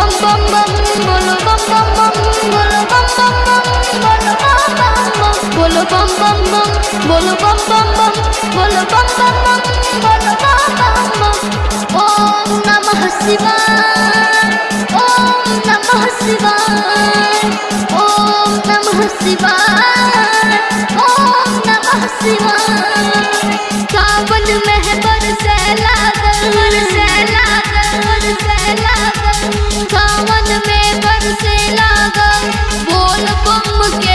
बम बम बम बोलो बम बम बम बोलो बम बम बम बोलो बम बम बम बोलो बम बम बम बोलो बम बम बम बोलो बम बम बम बोलो बम बम बम ओम नमः शिवाय ओम नमः शिवाय ओम नमः शिवाय ओम नमः शिवाय सावन में बरसे लागल बरसे लागल बरसे लागल सावन में बरसे लागल बोल बम के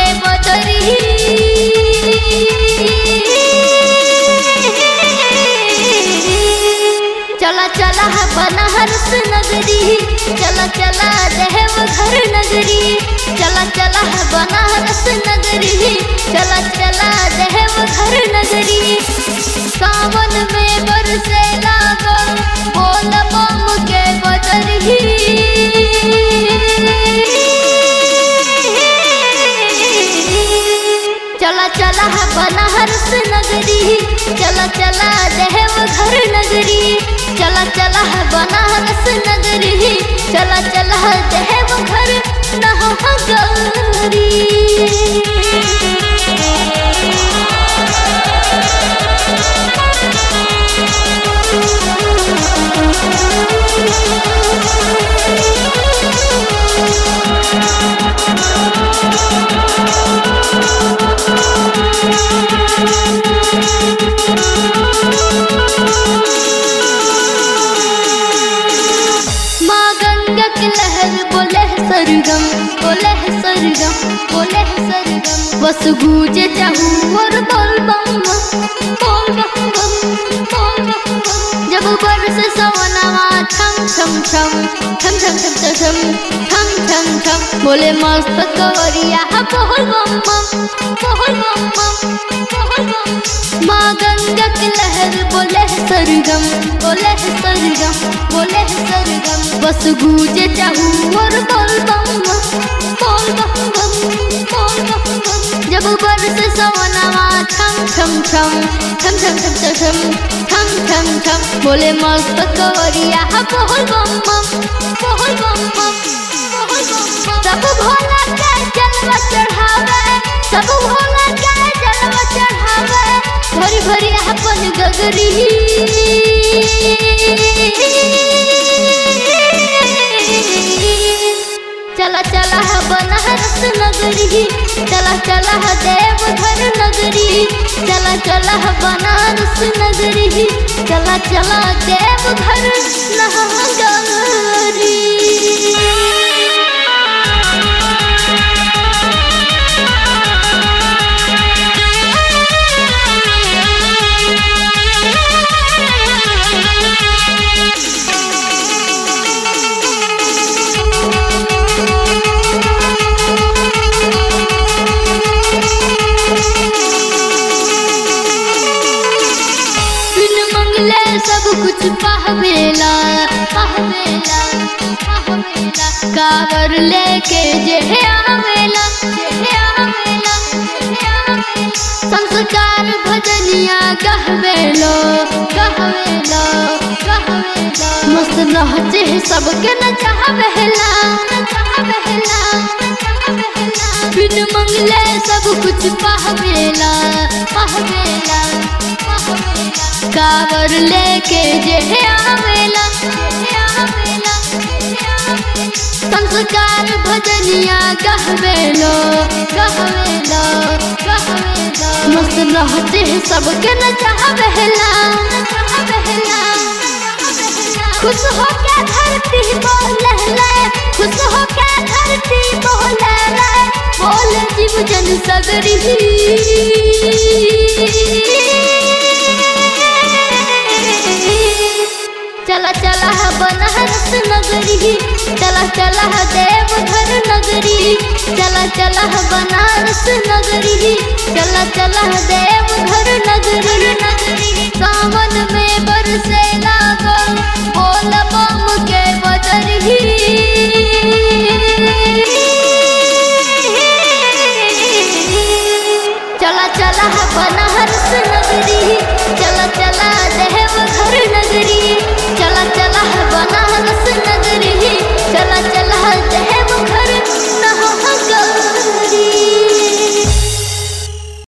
बदरी चला चला है बनारस नगरी चला चला देवघर नगरी चला चला है बनारस नगरी चला चला देवघर नगरी सावन में बरसे लागल बोल बम के बदरी चला चला है बनारस नगरी चला चला देवघर नगरी चला चला है बनारस नगरी चला चला है देवघर नगरी माँ गंगा की लहर बोले है सरगम बोले है सरगम बोले है सरगम बस गूंजे चाहूँ और बोल बम बम बोल बम बम बोल बम बम जब बरस सवनवा छम छम छम छम छम छम छम छम छम छम छम बोले मस्त कवरिया बोल बम बम बोल बम बम बोल बम माँ गंगा की लहर बोले है सरगम बोले है सरगम बोले है सरगम बस गूंजे चाहूँ और बोल बम बम बोल बम बम बोल बम बम जब बरस सवनवा छम छम छम छम छम छम छम छम छम छम छम बोले मस्त कवरिया बोल बम बम बोल बम बम बोल बम बम सब भोला के जलवा चढ़ावे सब भोला के जलवा चढ़ावे भरी भरी अपन गगरी चला चला है बनारस नगरी चला चला है देवघर नगरी चला चला है बनारस नगरी चला चला देवघर नगरी बिन मंगले सब कुछ पाहवेला पाहवेला पाहवेला कावर लेके जे आवेला जे आवेला जे आवेला संस्कार भजनिया कहवेलो कहवेलो कहवेलो मस्त रहते सबके न चाहवेला न चाहवेला न चाहवेला बिन मंगले सब कुछ पाहवेला पाहवेला पाहवेला कावर लेके जे आवेला जे आवेला जे आवेला संस्कार भजनिया कहवेलो कहवेलो कहवेलो मस्त रहते हैं सबके न चाहवेला न चाहवेला खुश हो के धरती बोले ले खुश हो के धरती बोले ले बोले जीव जन सगरी चला चला है बनारस नगरी चला चला है देवघर नगरी चला चला है बनारस नगरी चला चला है देवघर नगरी नगरी सावन